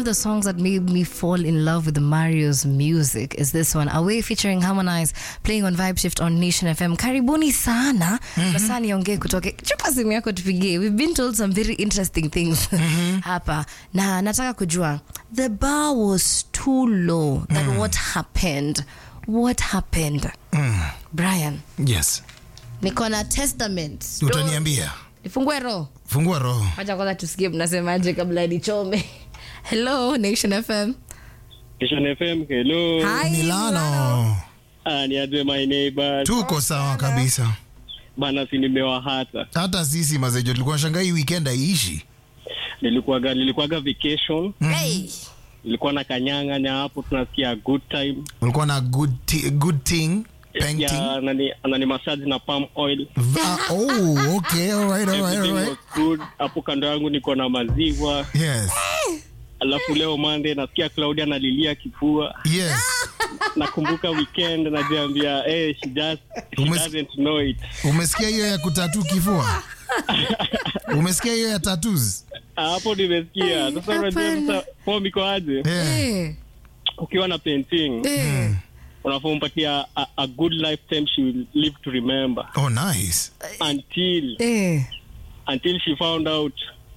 the songs that made me fall in love with Mario's music is this one, Away featuring Harmonize, playing on Vibe Shift on Nation FM. Karibuni sana. Sasa niongee kutoke. Chupa simu yako tupigie. We've been told some very interesting things hapa. Na nataka kujua, the bar was too low. That what happened? What happened? Brian, Yes. niko na testament. Utaniambia. Nifungue roho. Fungua roho. Wacha kwanza tusikie mnasemaje kabla nichome. Hello Nation FM. Nation FM, hello. Hi. Milano. Ah, ni aje my neighbors. Tuko sawa kabisa. Bana si nimewahata. Hata sisi mazejo tulikuwa shangaa hii weekend haiishi. Nilikuwaga nilikuwaga vacation, Hey. nilikuwa na kanyang'anya hapo tunasikia good time. Ulikuwa na good ti- good thing painting. Ya anani anani massage na palm oil. Va- oh, okay. All right, all right, all Everything right. was good. Hapo kando yangu niko na maziwa. Yes. Alafu leo Monday nasikia Claudia analilia kifua. Yes. Nakumbuka weekend najiambia eh she just she Umes- doesn't know it. Umesikia hiyo ya kutatu kifua? Umesikia hiyo ya tattoos? Ah, Hapo nimesikia. Sasa unajua hapana. sasa form iko aje? Yeah. Hey. Ukiwa na painting Hey. unafaa umpatia a, a good lifetime she will live to remember Oh, nice. until Hey. until she found out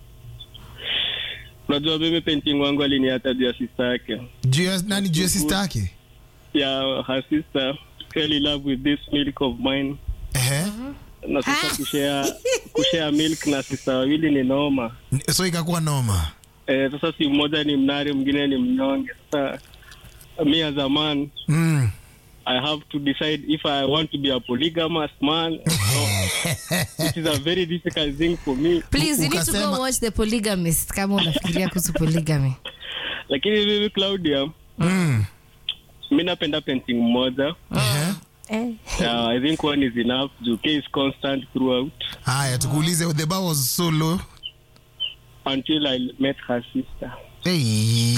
unajua mimi painting wangu aliniata juu ya sister yake Juu ya nani juu ya sister yake? ya her sister fell in love with this milk of mine Ehe. na sasa kushare kushare milk na sister wawili ni noma So ikakuwa noma. eh, sasa si mmoja ni mnari mwingine ni mnyonge sasa me as a man Mm. I have to decide if I want to be a polygamous man or not. It is a very difficult thing for me. Please, you need to Ukasema- go watch The Polygamist kama unafikiria kuhusu polygamy. Lakini mimi Claudia, Mm. mi napenda painting mmoja. Ehe. Eh. Uh, I think one is enough. Juke is constant throughout Haya, tukuulize the bar was so low. until I met her sister. Hey.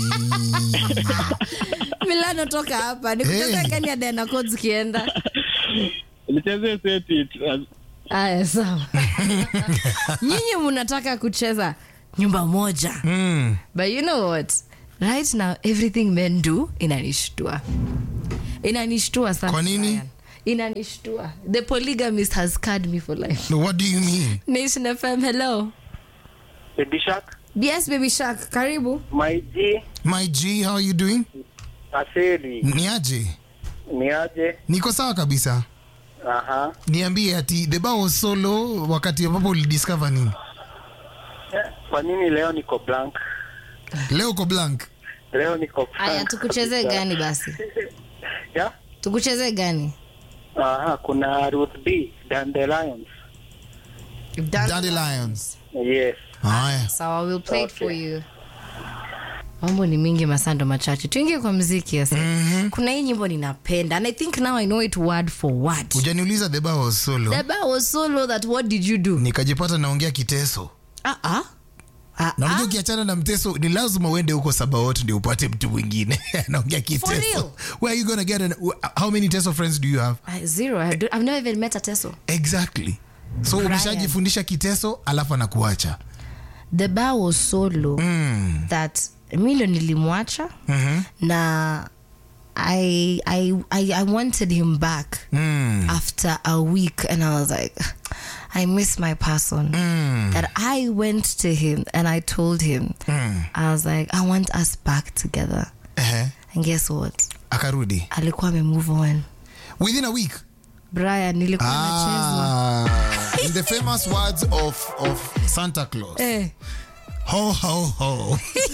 Milano toka hapa. Nikucheza Hey. gani ya Diana Codes zikienda? Nicheze set it. Uh, Aya, sawa. Nyinyi mnataka kucheza nyumba moja. Mm. But you know what? Right now, everything men do inanishtua. Inanishtua sana. Kwa nini? Brian. Inanishtua. The polygamist has scarred me for life. No, what do you mean? Nation FM, hello. Baby Shark, Yes, baby shark, karibu. my G, My G, how are you doing? aseli Ni aje? ni aje? Niko sawa kabisa. Aha. Niambie ati the bar was so low wakati ambapo ulidiscover nini? Kwa nini leo niko blank? Leo uko blank. Leo niko Aya, blank tukuchezee kabisa. gani basi? Ya? Tukuchezee gani? Aha, kuna Ruth B, Dandelions. Dandelions. Yes. Haya. Sawa, we'll play it for Okay. you. Mambo ni mingi masando machache. Tuingie kwa muziki sasa. Kuna hii nyimbo ninapenda and I think now I know it word for word. Hujaniuliza the bar was so low. The bar was so low that what did you do? Nikajipata naongea kiteso. Ah ah. Ah Na unajua ah. ukiachana na mteso ni lazima uende huko Sabaot ndio upate mtu mwingine anaongea real? kiteso. Where are you gonna get an, how many teso friends do you have? I- Zero. I do, I've never even met a Teso. Exactly. So Brian. umeshajifundisha kiteso alafu anakuacha. The bar was so low Mm. that Emilio nilimwacha Mhm. na I, I, I, I wanted him back Mm. after a week and I was like, I miss my person. Mm. That I went to him and I told him, Mm. I was like, I want us back together. Ehe. And guess what? Akarudi. Alikuwa ame move on. Within a week. Brian, nilikuwa nachezwa. Ah, in the famous words of, of Santa Claus. Eh. Ho, ho, ho.